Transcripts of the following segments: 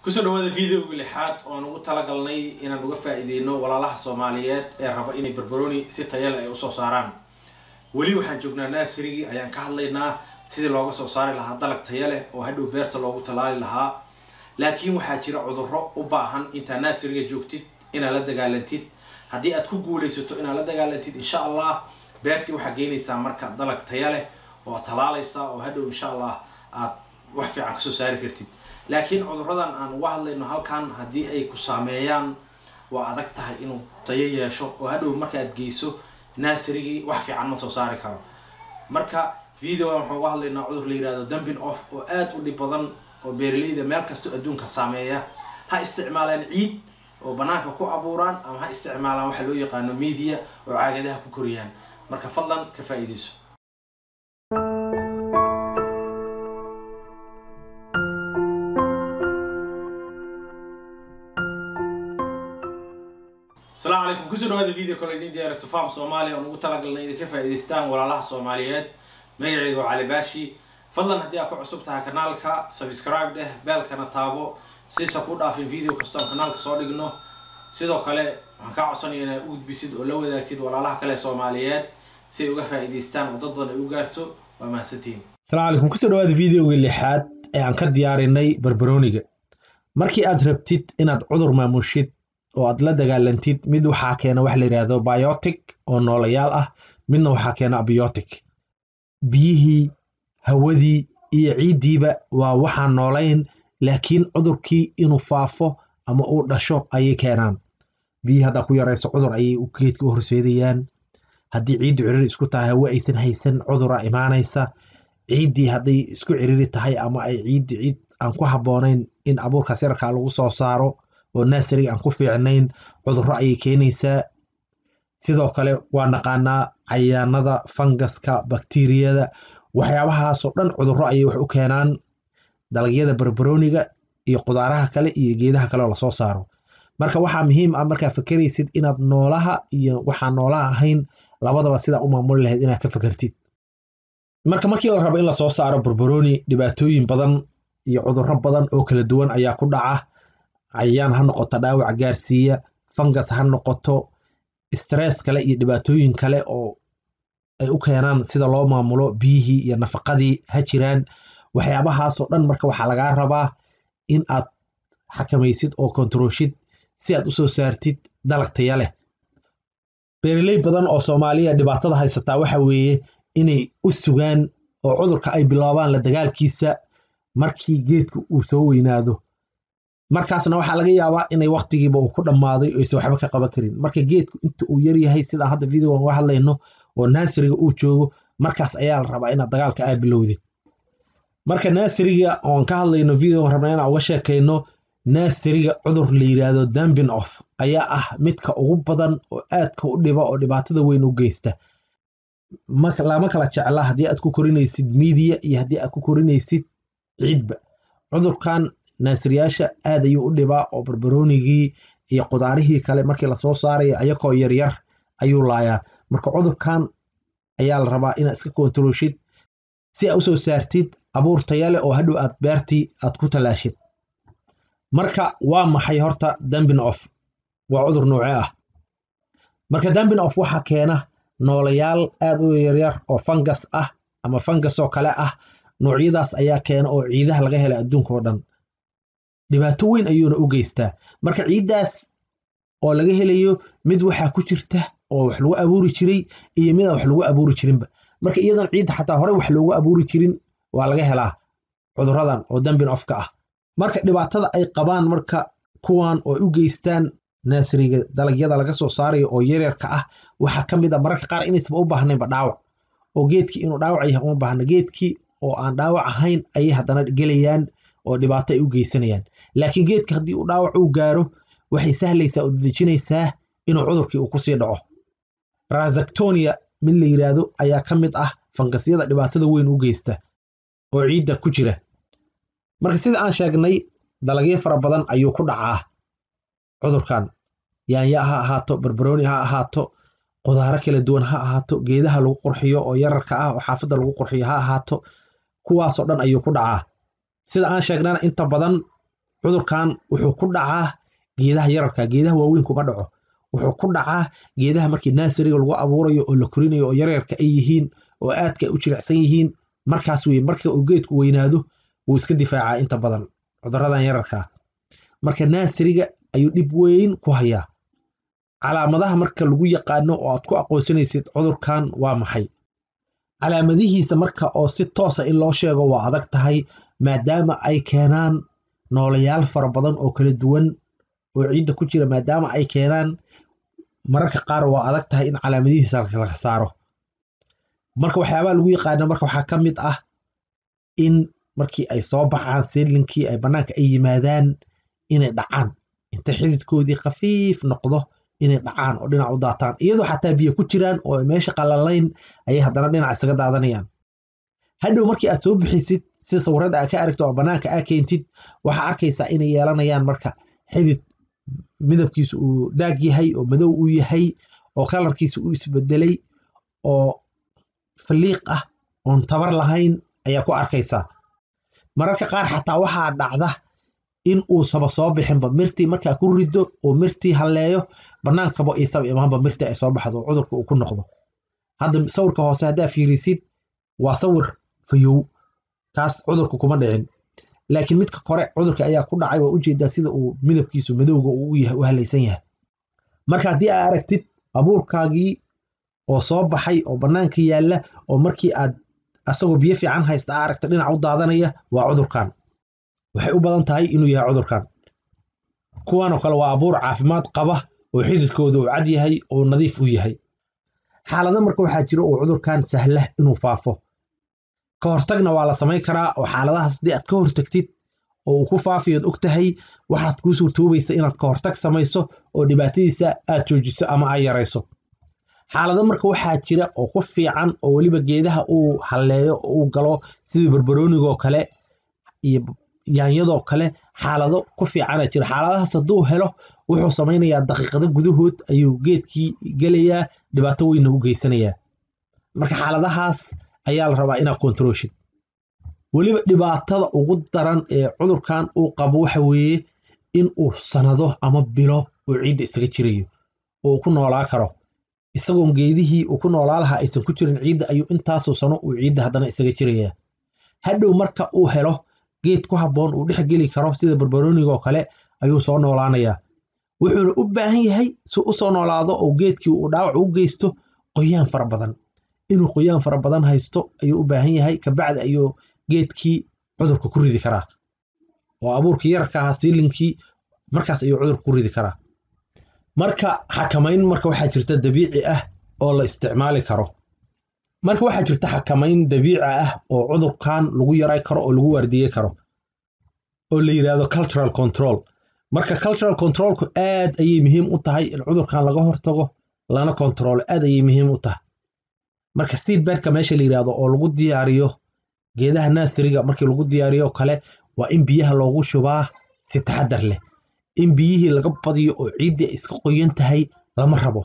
kusoo dhawaada videoga lixaad oon ugu talagalnay inaan uga faa-iideyno walaalaha soomaaliyeed ee raba inay barbaroni si tayale ay usoo saaraan weli waxaan joognaa naasirigii ayaan ka hadlaynaa sidii looga soo saari lahaa dalag taya leh oo hadhow beerta loogu tallaali lahaa laakiin waxaa jira cudurro u baahan intaa naasiriga joogtid inaad la dagaalantid haddii aad ku guulaysato inaad la dagaalantid insha allah beertii waxaa geynaysaa marka dalag taya leh oo ad tallaalaysaa oo hadhow insha allah aad wax fiican kasoo saari kartid laakiin cudurradan aan uga hadlayno halkan haddii ay ku saameeyaan waa adag tahay inuu tayo yeesho oo hadhow markaaad geyso naasirigii wax fiican ma soo saari karo marka videogan waxaan uga hadlaynaa cudur la yihahdo dumbin off oo aada u dhib badan oo beeraleyda meel kastoo adduunka saameeya ha isticmaalaan ciid oo banaanka ku abuuraan ama ha isticmaalaan waxa loo yaqaano media oo caagadaha ku koriyaan marka fadlan ka faa-iideyso asalaamu calaykum kusoo dhawaada video kale idin diyaarista farm soomaaliya oon ugu talagalnay inay ka faa-iideystaan walaalaha soomaaliyeed magacayga waa cali baashi fadlan haddii aad ku cusub tahay kanaalka subscribe dheh beelkana taabo siisa ku dhaafin video kastoon kanaalka soo dhigno sidoo kale waxaan kaa codsanaya inaad u gudbisid oo la wadaagtid walaalaha kale soomaaliyeed si ay uga faa-iideystaan oo dad badan ay u gaarto waa mahadsantihiin asalaamu calaykum kusoo dhawaada videoga lixaad ee aan ka diyaarinay barbarooniga markii aad rabtid inaad cudur maamushid oo aad la dagaalantid mid waxaa keena wax la yidhaahdo biotic oo noolayaal ah midna waxaa keena abiotic biyihii hawadii iyo ciiddiiba waa waxaan noolayn laakiin cudurkii inuu faafo ama uu dhasho ayay keenaan biyihii haddaa ku yarayso cudur ayay geedka u horseedayaan haddii ciiddu ciriri isku tahay hawe aysan haysan cudura imaanaysa ciiddii hadday isku ciriri tahay ama ay ciiddi ciid aan ku habboonayn in abuurkaas yararkaa lagu soo saaro oo naasariga aan ku fiicnayn cudurro ayay keenaysaa sidoo kale waa naqaanaa cayaanada fangaska bakteriyada waxyaabahaasoo dhan cudurro ayay wax u keenaan dalagyada barbarooniga iyo qudaaraha kale iyo geedaha kale oo lasoo saaro marka waxaa muhiim ah markaa fakeraysid inaad noolaha iyo waxaan noolaha ahayn labadaba sidaa u maamuli lahayd inaad ka fakertid marka markii la rabo in lasoo saaro barbarooni dhibaatooyin badan iyo cudurro badan oo kala duwan ayaa ku dhaca cayayaan ha noqoto dhaawac gaarsiiya fangas ha noqoto stress kale iyo dhibaatooyin kale oo ay u keenaan sida loo maamulo biyihii iyo nafaqadii ha jiraan waxyaabahaasoo dhan marka waxaa lagaa rabaa in aad xakamaysid oo kontaroshid si aad usoo saartid dalag taya leh beeraley badan oo soomaaliya dhibaatada haysataa waxa weeye inay u sugaan oo cudurka ay bilaabaan la dagaalkiisa markii geedka uu soo weynaado markaasna waxaa laga yaabaa inay waktigiiba uu ku dhammaaday oo aysan waxba ka qaban karin marka geedku inta uu yaryahay sidaan hadda videogan uga hadlayno oo naasiriga uu joogo markaas ayaa la rabaa inaad dagaalka aa bilowdid marka naasiriga oon ka hadlayno videogan rabna inaan uga sheekayno naasiriga cudur la yiraahdo dumbin off ayaa ah midka ugu badan oo aadka u dhiba oo dhibaatada weyn u geysta lama kala jecla haddii aad ku korinaysid miidiya iyo haddii aad ku korinaysid ciidba cudurkan naasiriyaasha aad ayuu u dhibaa oo barbaroonigii iyo qudaarihii kale markii lasoo saarayo ayakoo yaryar ayuu laayaa marka cudurkan ayaa la rabaa inaad iska kontaroshid si aad usoo saartid abuur tayale oo hadhow aad beertii aad ku tallaashid marka waa maxay horta dumbin off waa cudur noocee ah marka dumbin off waxaa keena noolayaal aad u yaryar oo fangas ah ama fangas oo kale ah noocyadaas ayaa keena oo ciidaha laga hela adduunka oo dhan dhibaato weyn ayuuna u geystaa marka ciiddaas oo laga helayo mid waxaa ku jirta oo wax lagu abuuri jiray iyo mid aan wax lagu abuuri jirinba marka iyadoon ciidda xataa horey wax loogu abuuri jirin waa laga helaa cuduradan oo dambin ofka ah marka dhibaatada ay qabaan marka kuwan oo u geystaan naasiriga dalagyada laga soo saarayo oo yaryarka ah waxaa ka mid a mararka qaar inaysaba u baahnaynba dhaawac oo geedkii inuu dhaawac yahay uma baahna geedkii oo aan dhaawac ahayn ayay haddana gelayaan oo dhibaato ay u geysanayaan laakiin geedka haddii uu dhaawac uu gaaro waxay sahlaysaa oo dadejinaysaa inuu cudurkii uu kusii dhaco razaktonia mid la yiraahdo ayaa ka mid ah fangasyada dhibaatada weyn u geysta oo ciidda ku jira marka sida aan sheegnay dalagyo fara badan ayuu ku dhacaa cudurkan yaanya ha ahaato barbarooni ha ahaato qudaaro kala duwan ha ahaato geedaha lagu qurxiyo oo yararka ah oo xaafadda lagu qurxiyo ha ahaato kuwaasoo dhan ayuu ku dhacaa sida aan sheegnana inta badan cudurkan wuxuu ku dhacaa geedaha yararka geedaha waaweyn kuma dhaco wuxuu ku dhacaa geedaha markii naasariga lagu abuurayo oo la korinayo oo yaryarka ay yihiin oo aadka u jilicsan yihiin markaas wey marka uu geedku weynaado wuu iska difaacaa inta badan cuduradan yararka marka naasariga ayuu dhib weyn ku hayaa calaamadaha marka lagu yaqaano oo aad ku aqoonsanaysid cudurkan waa maxay calaamadihiisa marka oo si toosa in loo sheego waa adag tahay maadaama ay keenaan noolayaal fara badan oo kala duwan oo ciidda ku jira maadaama ay keenaan mararka qaar waa adag tahay in calaamadihiisa laga saaro marka waxyaabaha lagu yaqaana marka waxaa ka mid ah in markii ay soo baxaan seedlinkii ay bannaanka ay yimaadaan inay dhacaan inta xididkoodii khafiif noqdo inay dhacaan oo dhinac u daataan iyadoo xataa biyo ku jiraan oo meesha qalalayn ayay haddana dhinac isaga daadanayaan hadhow markii aad soo bixisid si sawirada aad ka aragto oo bannaanka aa keentid waxaa arkaysaa inay yeelanayaan marka xidid midabkiisu uu dhaag yahay oo madow uu yahay oo kalarkiisa uu isbedelay oo faliiq ah oon tabar lahayn ayaa ku arkaysaa mararka qaar xataa waxaa dhacda in uusaba soo bixinba mirtii markaa ku rido oo mirtii halleeyo bannaankaba isaba imaanba mirtii ay soo baxdo oo cudurka uu ku noqdo hadda sawirka hoose haddaa fiirisid waa sawir fayow kaas cudurka kuma dhicin laakiin midka kore cudurka ayaa ku dhacay waa ujeedaa sida uu midabkiisu madowga uu u halaysan yahay marka haddii aa aragtid abuurkaagii oo soo baxay oo bannaanka yaalla oo markii aad asagoo biyo fiican haysta aa aragta dhinac u daadanaya waa cudurkan waxay u badan tahay inuu yahay cudurkan kuwanoo kale waa abuur caafimaad qaba oo xididkooda uu cad yahay oo nadiif u yahay xaalado marka waxaa jira oo cudurkan sahla inuu faafo ka hortagna waa la samayn karaa oo xaaladahaas haddii aad ka hortagtid oo uu ku faafiyood og tahay waxaad kuu suurtoobaysa inaad ka hortag samayso oo dhibaatadiisa aad joojiso ama aad yarayso xaalado marka waxaa jira oo ku fiican oo weliba geedaha uu halleeyo oo uu galo sidii barbaroonigoo kale iyo yaanyadoo kale xaalado ku fiicana jira xaaladahaas hadduu helo wuxuu samaynayaa daqiiqado gudahood ayuu geedkii gelayaa dhibaato weynna u geysanayaa marka xaaladahaas ayaa la rabaa inaad kontrooshid weliba dhibaatada ugu daran ee cudurkan uu qabo waxa weeye in uu sanado ama bilo uu ciidda isaga jirayo oo uu ku noolaa karo isagoon geedihii uu ku noolaa lahaa aysan ku jirin ciidda ayuu intaasoo sano uu ciidda haddana isaga jirayaa hadhow marka uu helo geed ku habboon uu dhex geli karo sida barbaroonigoo kale ayuu soo noolaanayaa wuxuuna u baahan yahay si u soo noolaado oo geedkii uu dhaawac u geysto qoyaan fara badan inuu qoyaan fara badan haysto ayuu u baahan yahay kabacdi ayuu geedkii cudurka ku ridi karaa oo abuurkii yararka ahaa siilinkii markaas ayuu cudurka ku ridi karaa marka xakamayn marka waxaa jirta dabiici ah oo la isticmaali karo marka waxaa jirta xakamayn dabiici ah oo cudurkan lagu yaray karo oo lagu waardiyey karo oo la yidhaahdo cultural control marka cultural controlku aad ayay muhiim u tahay in cudurkan laga hortago lana controlo aad ayay muhiim u tahay marka seedbedka meesha la yidhaahdo oo lagu diyaariyo geedaha naasiriga markii lagu diyaariyo kale waa in biyaha loogu shubaa si taxadar leh in biyihii laga badiyo oo ciiddii ay iska qoyan tahay lama rabo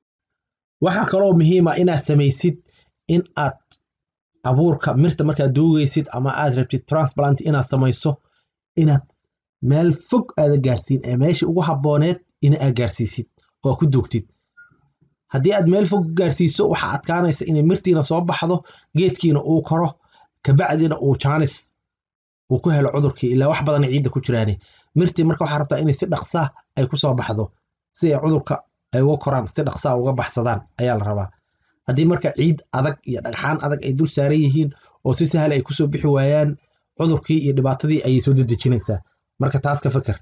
waxaa kaloo muhiima inaad samaysid in aad abuurka mirta markaad duugaysid ama aad rabtid transplant inaad samayso inaad meel fog aada gaarsiin ee meeshii ugu habbooneed in aad gaarsiisid oo ku duugtid haddii aad meel fog gaarsiiso waxaa adkaanaysa inay mirtiina soo baxdo geedkiina uu koro kabacdina uu jaanis uu ku helo cudurkii ilaa wax badan ciidda ku jiraane mirtii marka waxaa rabtaa inay si dhaqsaa ay ku soo baxdo si ay cudurka ay uga koraan si dhaqsaa uga baxsadaan ayaa la rabaa haddii marka ciid adag iyo dhagxaan adag ay dul saaran yihiin oo si sahal ay kusoo bixi waayaan cudurkii iyo dhibaatadii ayay soo dedejinaysaa marka taas ka fikir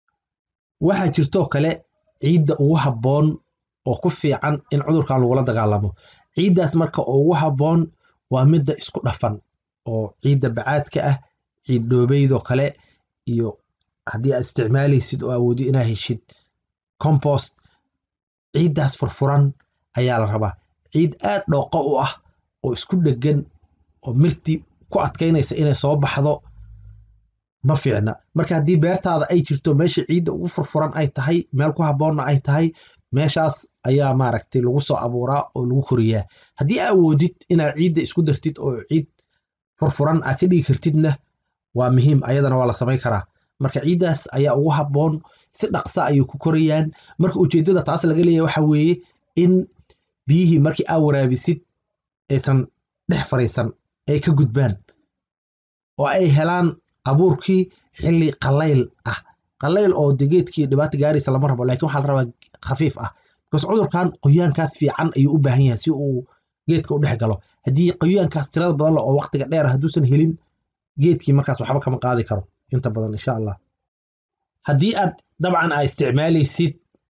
waxaa jirtoo kale ciidda ugu habboon oo ku fiican in cudurkan lagula dagaalamo ciiddaas marka oo ugu habboon waa midda isku dhafan oo ciidda bacaadka ah ciid dhoobeydoo kale iyo haddii aad isticmaalaysid oo awoodi inaa heshid compost ciiddaas furfuran ayaa la rabaa ciid aad dhooqo u ah oo isku dheggan oo mirtii ku adkaynaysa inay soo baxdo ma fiicna marka haddii beertaada ay jirto meesha ciidda ugu furfuran ay tahay meel ku habboonna ay tahay meeshaas ayaa maaragtay lagu soo abuuraa oo lagu koriyaa haddii aa awoodid inaad ciidda isku dartid oo ciid furfuran aa ka dhigi kartidna waa muhiim ayadana waa la samayn karaa marka ciiddaas ayaa ugu habboon si dhaqsa ayay ku korayaan marka ujeeddada taas laga leeyahay waxa weeye in biyihii markii aa waraabisid aysan dhex fariisan ay ka gudbaan oo ay helaan abuurkii xilli qallayl ah qallayl oo de geedkii dhibaata gaaraysa lama rabo lakin waxaa la rabaa khafiif ah because cudurkan qoyaankaas fiican ayuu u baahan yahay si uu geedka u dhex galo haddii qoyaankaas tirada badan leh oo waqtiga dheer hadduusan helin geedkii markaas waxba kama qaadi karo inta badan insha allah haddii aad dabcan aa isticmaalaysid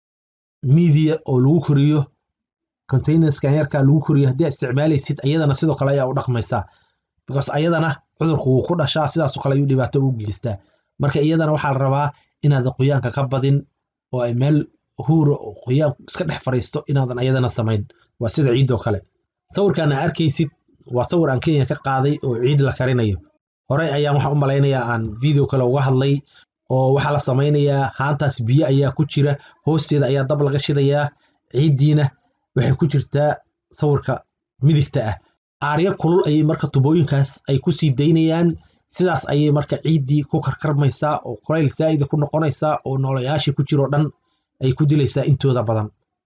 media oo lagu koriyo containerskan yarkaa lagu koriyo haddii aad isticmaalaysid ayadana sidoo kale ayaa u dhaqmaysaa because ayadana cudurku wuu ku dhashaa sidaasoo kale ayuu dhibaato u geystaa marka iyadana waxaa la rabaa inaadan qoyaanka ka badin oo ay meel huura oo qoyaan iska dhex fariisto inaadan ayadana samayn waa sida ciidoo kale sawirkan aa arkaysid waa sawir aan kenya ka qaaday oo ciid la karinayo horey ayaan waxaan u malaynayaa aan video kale uga hadlay oo waxaa la samaynayaa haantaas biyo ayaa ku jira hoosteeda ayaa dab laga shidayaa ciiddiina waxay ku jirtaa sawirka midigta ah aaryo kulul ayay marka tubooyinkaas ay ku sii daynayaan sidaas ayay marka ciiddii ku karkarmaysaa oo kulayl saa'ida ku noqonaysaa oo noolayaashii ku jiroo dhan ay ku dilaysaa intooda badan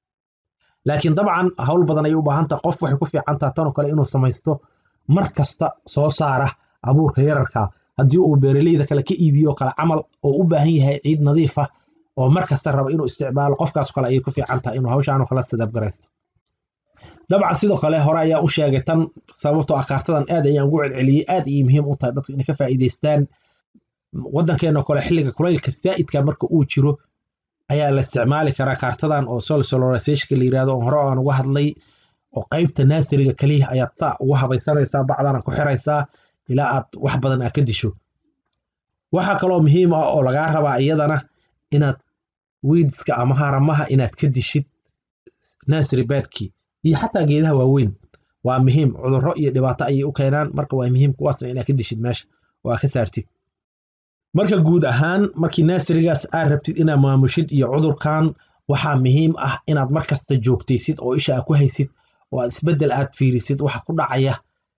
laakiin dabcan hawl badan ayay u baahan taha qof waxay ku fiican taha tanoo kale inuu samaysto mar kasta soo saara abuurka yararka haddii uu beeraleyda kale ka iibiyo kale camal oo u baahan yahay ciid nadiif ah oo mar kasta raba inuu isticmaalo qofkaas kale ayay ku fiican tahay inuu hawshaanoo kale sadabgaraysto dabcan sidoo kale hore ayaa u sheegay tan sababtoo ah kaartadan aad ayaan ugu celceliyey aad ayay muhiim u tahay dadku inay ka faa'iidaystaan waddankeenoo kale xilliga kulaylka saa'idka marka uu jiro ayaa la isticmaali karaa kaartadan oo sol solarizationka la yirahdo oo hore aan uga hadlay oo qaybta naasiriga keliya ayaad saa ugu habaysanaysaa bacdana ku xiraysaa ilaa aad wax badan aa ka disho waxaa kaloo muhiim ah oo lagaa rabaa iyadana inaad wiidska ama haramaha inaad ka dishid nasiri bedkii iyo xataa geedaha waaweyn waa muhiim cudurro iyo dhibaato ayay u keenaan marka waa muhiim kuwaasna inaad ka dishid meesha oo aad ka saartid marka guud ahaan markii naasirigaas aad rabtid inaad maamushid iyo cudurkan waxaa muhiim ah inaad mar kasta joogtaysid oo isha aad ku haysid oo aad isbeddel aad fiirisid waxa ku dhacaya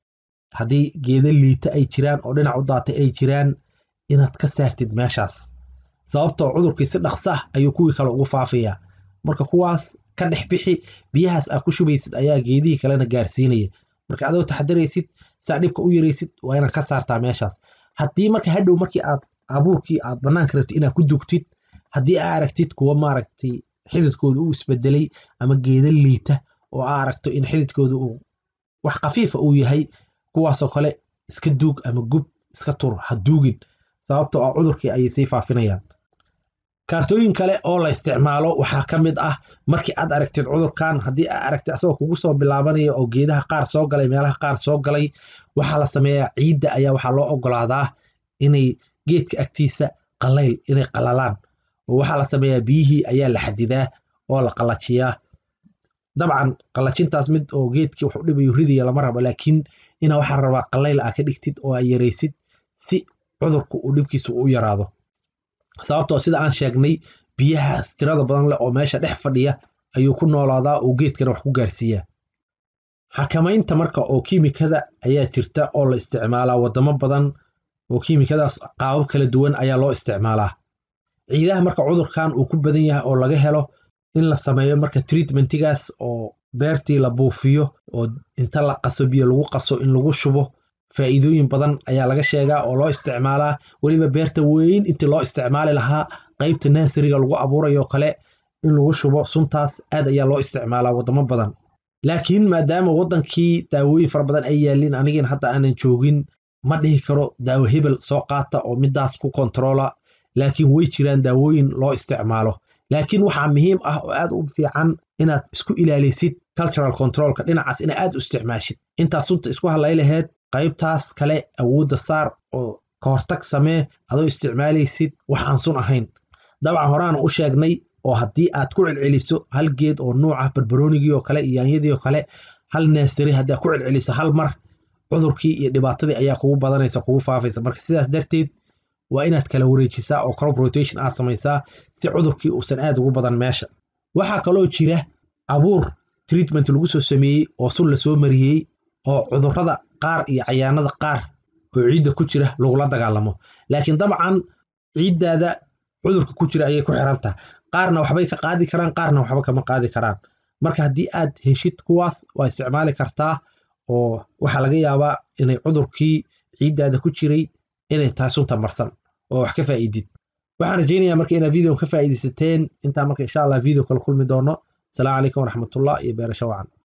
haddii geeda liita ay jiraan oo dhinac u daatay ay jiraan inaad ka saartid meeshaas sababtoo cudurkii si dhaqsa ah ayuu kuwii kale ugu faafayaa marka kuwaas ka dhex bixi biyahaas aad ku shubaysid ayaa geedihii kalena gaarsiinaya marka adoo taxadaraysid saa dhibka u yaraysid waa inaad ka saartaa meeshaas haddii marka hadhow markii aad abuurkii aad bannaanka rabtid inaad ku dugtid haddii aa aragtid kuwa maaragtay xididkooda uu isbedelay ama geeda liita oo aa aragto in xididkooda uu wax khafiifa uu yahay kuwaasoo kale iska duug ama gub iska tur ha duugin sababtoo ah cudurkii ayay sii faafinayaan kaartooyin kale oo la isticmaalo waxaa ka mid ah markii aad aragtid cudurkan haddii aa aragtid asagoo kugu soo bilaabanaya oo geedaha qaar soo galay meelaha qaar soo galay waxaa la sameeyaa ciidda ayaa waxaa loo ogolaadaa inay geedka agtiisa qalayl inay qalalaan oo waxaa la sameeyaa biyihii ayaa la xadidaa oo la qalajiyaa dabcan qalajintaas mid oo geedkii wax u dhibayo ridaya lama rabo laakiin ina waxaa rabaa qalayl aa ka dhigtid oo aa yaraysid si cudurku uu dhibkiisa u yaraado sababtoo sida aan sheegnay biyahaas tirada badan leh oo meesha dhex fadhiya ayuu ku noolaadaa oo geedkana wax ku gaarsiiyaa xakamaynta marka oo kiimikada ayaa jirta oo la isticmaalaa wadamo badan oo kiimikadaas qaabab kala duwan ayaa loo isticmaalaa ciidaha marka cudurkan uu ku badan yahay oo laga helo in la sameeyo marka treatmentigaas oo beertii la buufiyo oo inta la qaso biyo lagu qaso in lagu shubo faa'iidooyin badan ayaa laga sheegaa oo loo isticmaalaa weliba beerta weyn intii loo isticmaali lahaa qaybta naasiriga lagu abuurayo kale in lagu shubo suntaas aad ayaa loo isticmaalaa wadamo badan laakiin maadaama waddankii daawooyin fara badan ay yaalliin anigina hadda aanan joogin ma dhihi karo daawo hebel soo qaata oo midaas ku kontaroola laakiin way jiraan daawooyin loo isticmaalo laakiin waxaa muhiim ah oo aad u fiican inaad isku ilaalisid cultural controlka dhinacaas ina aad u isticmaashid intaas sunta isku hadlay laheyd qaybtaas kale awoodda saar oo ka hortag samee adoo isticmaalaysid wax aan sun ahayn dabcan horeana u sheegnay oo haddii aad ku celceliso hal geed oo nuuca barbaroonigii oo kale iyo yaanyadii oo kale hal naasari haddii aad ku celceliso hal mar cudurkii iyo dhibaatadii ayaa kugu badanaysa kugu faafaysa marka sidaas darteed waa inaad kala wareejisaa oo crop rotation aad samaysaa si cudurkii uusan aad ugu badan meesha waxaa kaloo jira abuur treatment lagu soo sameeyey oo sun lasoo mariyey oo cudurrada qaar iyo cayaanada qaar oo ciidda ku jira lagula dagaalamo laakiin dabcan ciiddaada cudurka ku jira ayay ku xiran tahay qaarna waxbay ka qaadi karaan qaarna waxba kama qaadi karaan marka haddii aad heshid kuwaas waa isticmaali kartaa oo waxaa laga yaabaa inay cudurkii ciiddaada ku jiray inay tahay sunta marsan oo wax ka faa'iidid waxaan rajaynayaa marka inaad videon ka faa'iidaysateen intaa marka insha allah video kala kulmi doono asalaamu calaykum waraxmatullah iyo beerasho wacan